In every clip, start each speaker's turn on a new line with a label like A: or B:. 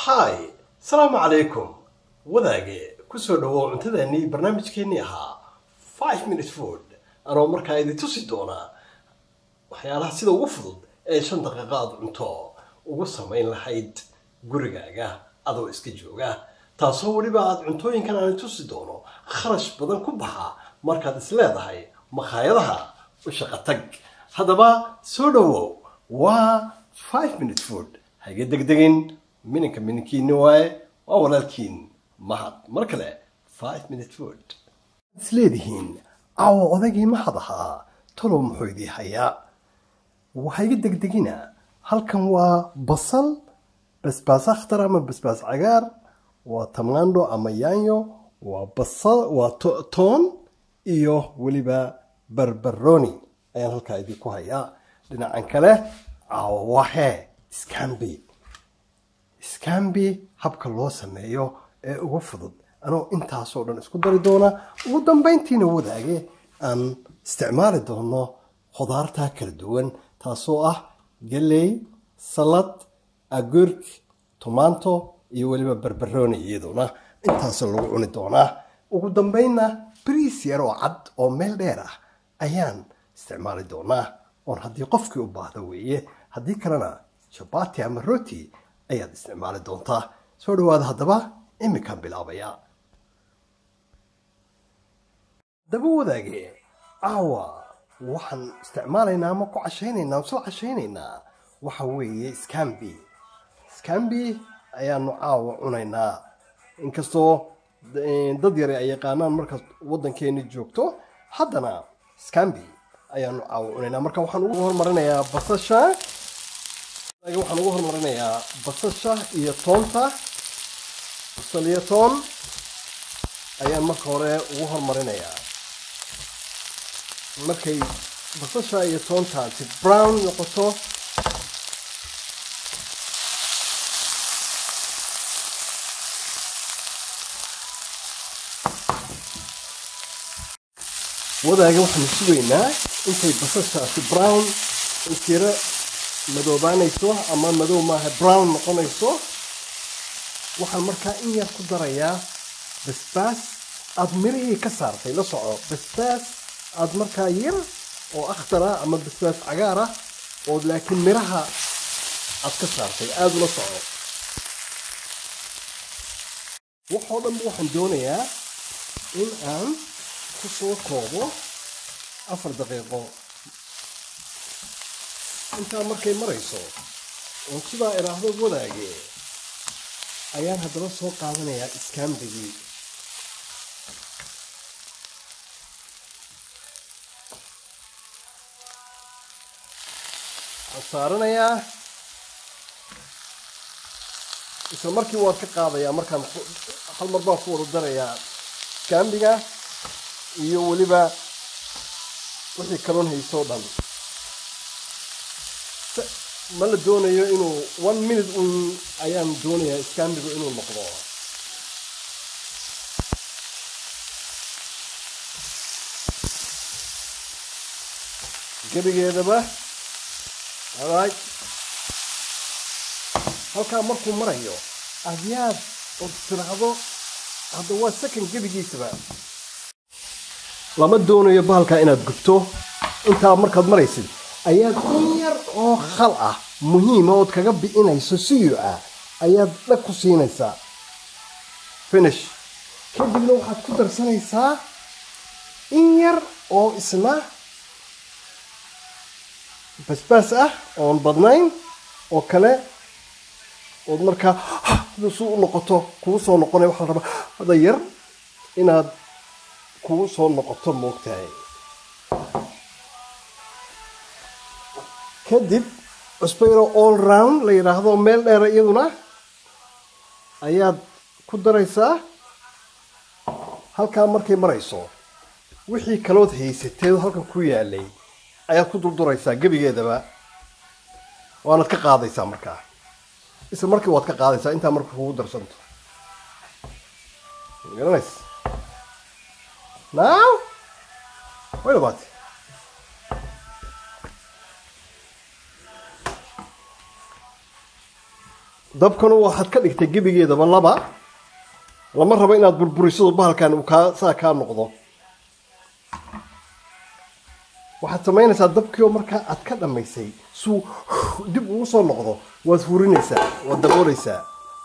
A: hi asalaamu calaykum wadaage kusoo dhawow cuntadeennii barnaamijkeennii ahaa five minute food anoo markaa idin tusi doonaa waxyaalaha sida ugu fudud ee shan daqiiqo aad cunto ugu samayn lahayd gurigaaga adoo iska jooga taasoo weliba aad cuntooyinkan aan tusi doono kharash badan ku baxa markaad is leedahay makhaayadaha u shaqo tag haddaba soo dhawow waa five minute food haiga degdegin mininka mininkiini waaye waa walaalkiin mahad mar kale five minute food is leedihiin awo odaygii mahad ahaa talow muxuu idii hayaa waxaiga degdegina halkan waa basal basbaas akhtar ama basbaas cagaar waa tamaandho ama yaanyo waa basal waa toon iyo weliba barbaroni ayaan halkaa idinku hayaa dhinacan kale awahe scambi scambi habka loo sameeyo ee ugu fudud anoo intaasoo dhan isku dari doona ugu dambayntiina wadaage aan isticmaali doono khudaarta kala duwan taasoo ah galey salad agurk tomato iyo weliba barbaroni iyaduna intaasoo lagu cuni doonaa ugu dambaynna briis yar oo cad oo meel dheer ah ayaan isticmaali doonaa oon haddii qofkii u baahdo weeye haddii kalena jabati ama roti ayaad isticmaali doontaa soo dhawaada haddaba iminkaan bilaabaya daba wadaage caawa waxaan isticmaalaynaa ama ku cashaynaynaa isla cashaynaynaa waxa weeye scambi scambi ayaanu caawa cunaynaa inkastoo dad yare ay yaqaanaan markaad waddankeeni joogto haddana scambi ayaanu caawa cunaynaa marka waxaan ugu hormarinayaa basasha waxaan ugu hormarinayaa basasha iyo toonta basal iyo toon ayaan marka hore ugu hormarinayaa markay basasha iyo toontaasi brown noqoto wadaaga waxaanu sugaynaa intay basashaasi brown intira madoobaanayso ama madow maaha brown noqonayso waxaan markaa in yar ku darayaa basbaas aada mirihii ka saartay la soco basbaas aada markaa yar oo akhtara ama basbaas cagaar ah oo laakiin miraha aad ka saartay aada ula soco waxoo dhanba waxaan doonayaa in aan ku soo koobo afar daqiiqo intaa markay marayso oon sidaa idhaahdo wadaage ayaan haddaba soo qaadanayaa iskaambigii waxaan saaranayaa isla markii waan ka qaadayaa markaan hal mar baan ku wada darayaa iskaambiga iyo weliba wixii kaloon haysoo dhan ma la doonayo inuu one minute un ayaan doonayaa iskaambigu inuu noqdo gebigeedaba alright halkaa markuu marayo adyaad oo tiraahdo hadda waa second gebigiisaba lama doonayo bahalkaa inaad gubto intaa markaad maraysid ayaad in yar oo khal ah muhiima ood kaga bi'inayso siyo ah ayaad dhag ku siinaysaa finish kadibna waxaad ku darsanaysaa in yar oo isna basbaas ah oon badnayn oo kale ood markaa su u noqoto kugu soo noqonaya waxaa la rabaa hada yar inaad kugu soo noqoto moogtahay kadib cusbayro all round la yidhaahdo meel dheera iyaduna ayaad ku daraysaa halkaa markay marayso wixii kalood haysateed halkan ku yaalay ayaad ku dulduraysaa gebigeedaba waanaad ka qaadaysaa markaa isla markii waad ka qaadaysaa intaa marka kugu darsanto garanays now wait about it dabkanu waxaad ka dhigtay gebigeedaba laba lama rabo inaad burburiso bahalkan uu kaa saa kaa noqdo waxaad samaynaysaa dabkii oo markaa aad ka dhammaysay suu dib ugu soo noqdo waad furinaysaa waad daboolaysaa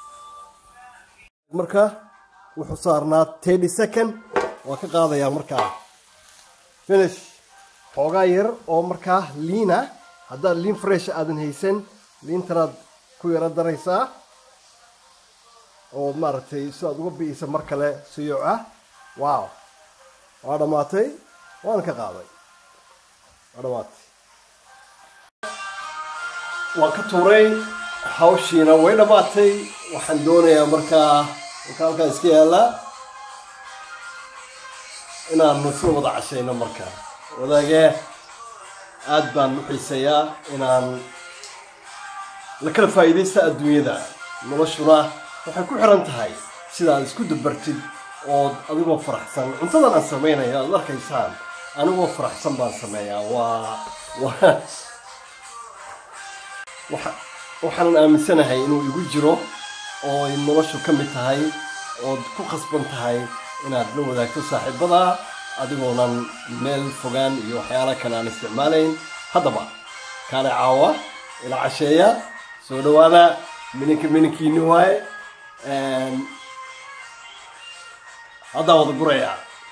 A: marka wuxuu saarnaa thirty second waa ka qaadayaa markaa finish xoogaa yar oo markaa liina haddaad liin fresh aadan haysan liintanaad ku yaro daraysaa oo maaragtay sidaad uga bi'isa mar kale siyooc ah wow waa dhammaatay waana ka qaaday waa dhammaatay waan ka tuuray hawshiina way dhammaatay waxaan doonayaa markaa marka halkaan iska yaallaa inaanu isla wada cashayno marka wadaagee aad baan u xiiseeyaa inaan la kala faa'iidaysta adduunyada noloshuna waxay ku xiran tahay sidaad isku dabartid ood adigoo faraxsan cuntadan aan samaynayo aad arkaysaan anigoo faraxsan baan sameeyaa waa waa waxaanan aaminsanahay inuu igu jiro oo ay noloshu ka mid tahay ood ku khasban tahay inaad la wadaagto saaxiibada adigoonan meel fogaan iyo waxyaala kale aan isticmaalayn haddaba kaale caawa ila casheeya soo dhawaada mininka mininkiini waaye haddaa wada guraya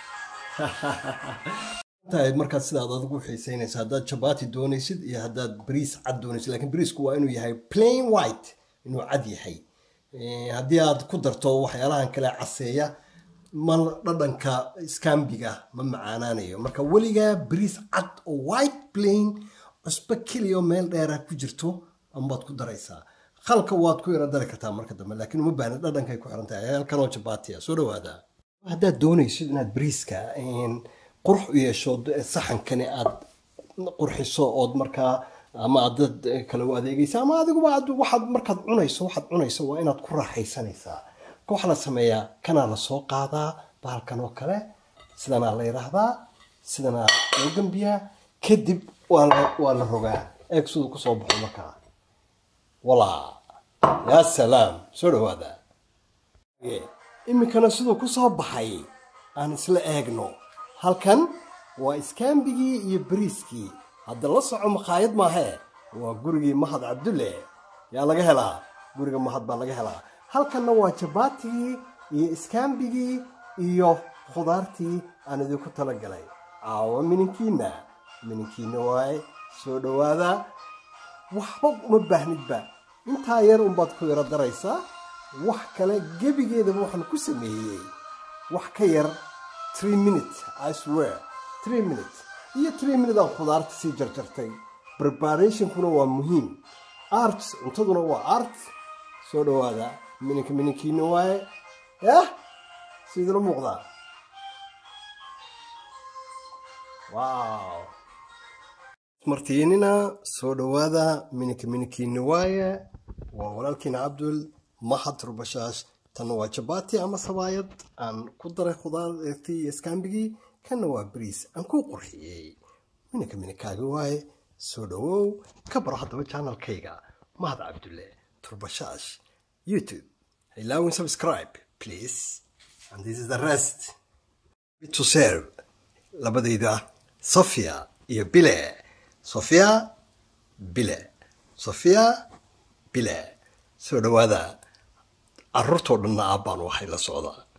A: tahay markaad sidaad adigu xiiseynaysa haddaad jabati doonaysid iyo haddaad bariis cad doonaysid lakin bariisku waa inuu yahay plain white inuu cad yahay haddii aad ku darto waxyaalahan kale caseeya ma dhadhanka skambiga ma macaanaanayo marka weligaa bariis cad oo white plain cusbo keliya oo meel dheera ku jirto amaad ku daraysaa khalka waad ku yaro dari kartaa marka dambe laakiin uma baahna dhadhankay ku xiran tahay halkanoo jabaatiya soo dhawaada haddaad doonaysid inaad bariiska qurux u yeesho saxankani aad qurxiso ood markaa ama aad dad kale u adeegaysa ama adiguba waxaad markaad cunayso waxaad cunayso waa inaad ku raaxaysanaysaa ka waxaa la sameeyaa kanaa la soo qaadaa bahalkan oo kale sidanaa la yidhaahdaa sidanaa loo gambiyaa kadib waa la waa la rogaa eeg siduu kusoo baxo markaa walaa yaa salaam soo dhawaada iminkana siduu kusoo baxay aan isla eegno halkan waa iskaambigii iyo bariiskii hadda la soco makhaayad maahee waa gurigii mahad cabdulle yaa laga helaa guriga mahad baa laga helaa halkanna waa jabaatigii iyo iskaambigii iyo khudaartii aan idinku talagalay caawa mininkiina mininkiina waaye soo dhawaada waxba uma baahnidba intaa yar unbaad ku yaro daraysaa wax kale gebigeedaba waxaan ku sameeyey wax ka yar three minutes i swear three minutes iyo three minute aan khudaarta sii jarjartay preparationkuna waa muhiim art cuntaduna waa art soo dhawaada mininka mininkiina waaye yah sidila muuqdaa wow martiinina soo dhawaada mininka mininkiina waaye waa walaalkiina cabdul mahad rubashaash tanna waa jabati ama sabaayad aan ku daray khudaartii iyo iskaambigii kanna waa bariis aan ku qurxiyey mininka mininkaaga waaye soo dhawow ka baro haddaba janalkayga mahad cabdulle turbashaash youtube ilaawin subscribe please and this is the rest to serve labadayda sofia iyo bile sofia bile sofia bile soo dhawaada caruurtoo dhanna aabbaan waxay la socdaa